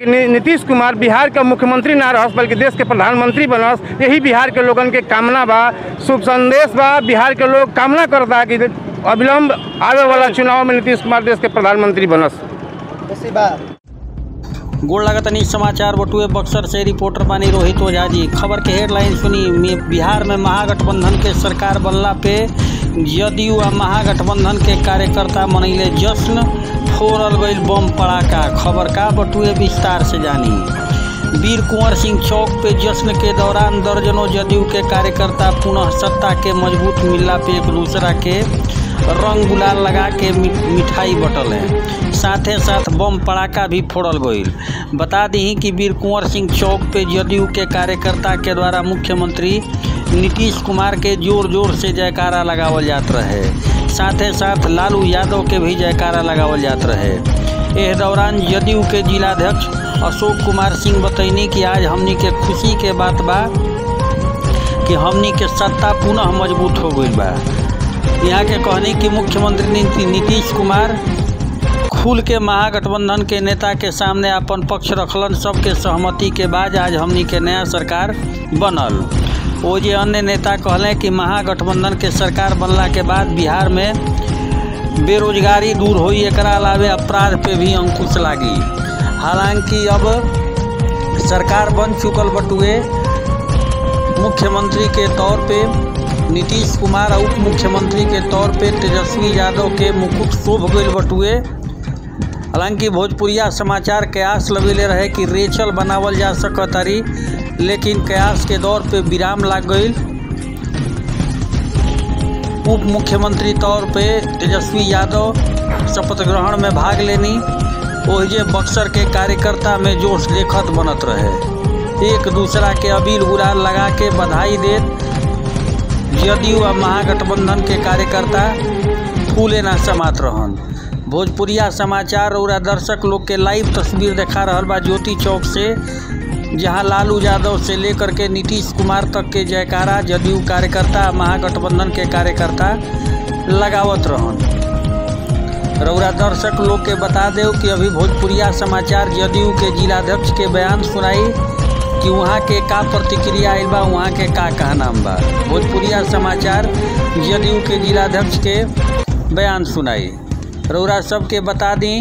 नि- नीतीश कुमार बिहार के मुख्यमंत्री ना रहस बल्कि देश के प्रधानमंत्री बनस यही बिहार के लोगन के कामना बा शुभ संदेश बा बिहार के लोग कामना करता कि अविलंब आवे वाला चुनाव में नीतीश कुमार देश के प्रधानमंत्री बनस गोड़ लगतनी समाचार बटुए बक्सर से रिपोर्टर बानी रोहित ओझा जी खबर के हेडलाइन सुनी मे- बिहार में महागठबंधन के सरकार बनला पे जदयू आ महागठबंधन के कार्यकर्ता मनैले जश्न फोड़ल गईल बम पड़ाका खबर का बटुए विस्तार से जानी वीर कुंवर सिंह चौक पे जश्न के दौरान दर्जनों जदयू के कार्यकर्ता पुनः सत्ता के मजबूत मिलला पे एक दूसरा के रंग गुलाल लगा के मि- मिठाई बटल है साथे साथ बम पड़ाका भी फोड़ल गईल बता दी कि वीर कुंवर सिंह चौक पे जदयू के कार्यकर्ता के द्वारा मुख्यमंत्री नीतीश कुमार के जोर जोर से जयकारा लगावल जात रहे साथे साथ लालू यादव के भी जयकारा लगावल जात रहे एह दौरान जदयू के जिलाध्यक्ष अशोक कुमार सिंह बतैनी कि आज हमनी के खुशी के बात बा कि हमनी के सत्ता पुनः मजबूत हो गईल बा यहाँ के कहनी कि मुख्यमंत्री नीति- नीतीश कुमार खुल के महागठबंधन के नेता के सामने अपन पक्ष रखलन सबके सहमति के बाद आज हमनी के नया सरकार बनल ओ जे अन्य नेता कहले कि महागठबंधन के सरकार बनला के बाद बिहार में बेरोजगारी दूर होई एकरा अलावे अपराध पे भी अंकुश लागी हालांकि अब सरकार बन चुकल बटुए मुख्यमंत्री के तौर पे नीतीश कुमार और उप मुख्यमंत्री के तौर पे तेजस्वी यादव के मुकुट शोभ गईल बटुए हालांकि भोजपुरिया समाचार कयास लगेले रहे कि रेचल बनावल जा सकतारी लेकिन कयास के दौर पे विराम लाग गईल उप मुख्यमंत्री तौर पे तेजस्वी यादव शपथ ग्रहण में भाग लेनी ओहिजे बक्सर के कार्यकर्ता में जोश देखत बनत रहे एक दूसरा के अबीर गुलाल लगा के बधाई देत जदयू आ महागठबंधन के कार्यकर्ता फूले ना समात रहन भोजपुरिया समाचार और दर्शक लोग के लाइव तस्वीर देखा रहल बा ज्योति चौक से जहां लालू यादव से लेकर के नीतीश कुमार तक के जयकारा जदयू कार्यकर्ता आ महागठबंधन के कार्यकर्ता लगावत रहन रउरा दर्शक लोग के बता देव कि अभी भोजपुरिया समाचार जदयू के जिलाध्यक्ष के बयान सुनाई कि वहाँ के का प्रतिक्रिया आयल बा वहाँ के का कहनाम बा भोजपुरिया समाचार जदयू के जिलाध्यक्ष के बयान सुनाई रउरा सबके बता दी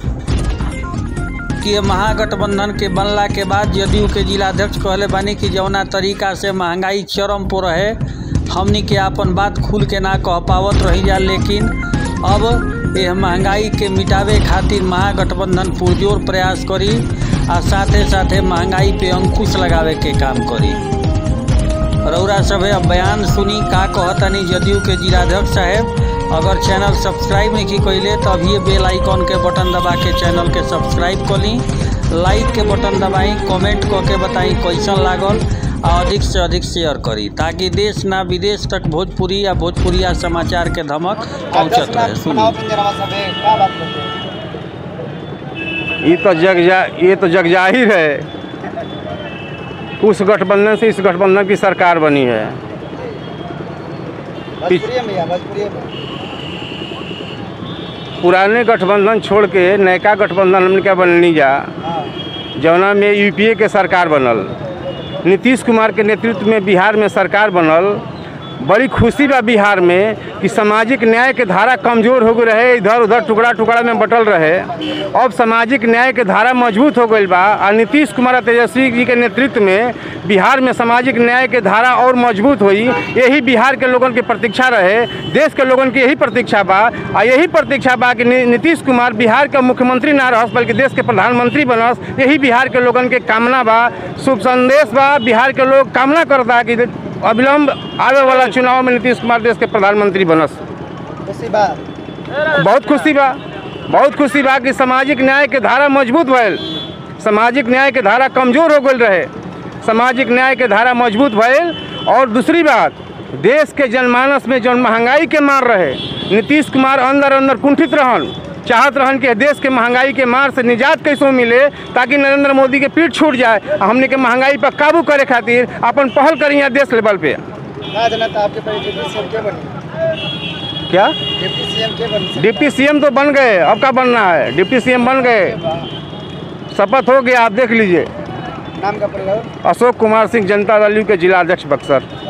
कि ये महागठबंधन के बनला के बाद जदयू के जिलाध्यक्ष कहले बानी कि जौना तरीका से महंगाई चरम पर रहे हमनी के आपन बात खुल के ना कह पावत रही जा लेकिन अब यह महंगाई के मिटावे खातिर महागठबंधन पुरजोर प्रयास करी आ साथे साथे महंगाई पे अंकुश लगावे के काम करी रउरा सभे अब बयान सुनी का कहतनी जदयू के जिलाध्यक्ष साहेब अगर चैनल सब्सक्राइब नहीं कैले तो अभी बेल आइकॉन के बटन दबा के चैनल के सब्सक्राइब कर ली लाइक के बटन दबाई कमेंट कऽ के बताई कैसन लागल आ अधिक से अधिक शेयर करी ताकि देश ना विदेश तक भोजपुरी या भोजपुरिया समाचार के धमक पहुंचत रहे सुनी ये तो जग जा ये तो जग जाहिर है उस गठबंधन से इस गठबंधन की सरकार बनी है पुराने गठबंधन छोड़ के नयका गठबंधन हमने क्या बननी जा जौना में यूपीए के सरकार बनल नीतीश कुमार के नेतृत्व में बिहार में सरकार बनल बड़ी खुशी बा बिहार में कि सामाजिक न्याय के धारा कमजोर हो गई रहे इधर उधर टुकड़ा टुकड़ा में बटल रहे अब सामाजिक न्याय के धारा मजबूत हो गई बा और नीतीश कुमार और तेजस्वी जी के नेतृत्व में बिहार में सामाजिक न्याय के धारा और मजबूत हुई यही बिहार के लोगन की प्रतीक्षा रहे देश के लोगन की यही प्रतीक्षा बा और यही प्रतीक्षा बा कि नी- नीतीश कुमार बिहार के मुख्यमंत्री ना रहस बल्कि देश के प्रधानमंत्री बनस यही बिहार के लोगन के कामना बा शुभ संदेश बा बिहार के लोग कामना करता कि अविलंब आवे वाला चुनाव में नीतीश कुमार देश के प्रधानमंत्री बनस बहुत खुशी बा बहुत खुशी बा कि सामाजिक न्याय के धारा मजबूत भइल सामाजिक न्याय के धारा कमजोर हो गई रहे सामाजिक न्याय के धारा मजबूत भइल और दूसरी बात देश के जनमानस में जौन महंगाई के मार रहे नीतीश कुमार अंदर अंदर कुंठित रहन चाहत रहन कि देश के महंगाई के मार से निजात कैसे मिले ताकि नरेंद्र मोदी के पीठ छूट जाए आ हमने के महंगाई पर काबू करे खातिर अपन पहल करी यहाँ देश लेवल पे क्या डिप्टी सीएम तो बन गए अब क्या बनना है डिप्टी सीएम बन गए शपथ हो गया आप देख लीजिए नाम का पड़ेगा अशोक कुमार सिंह जनता दल यू के जिला अध्यक्ष बक्सर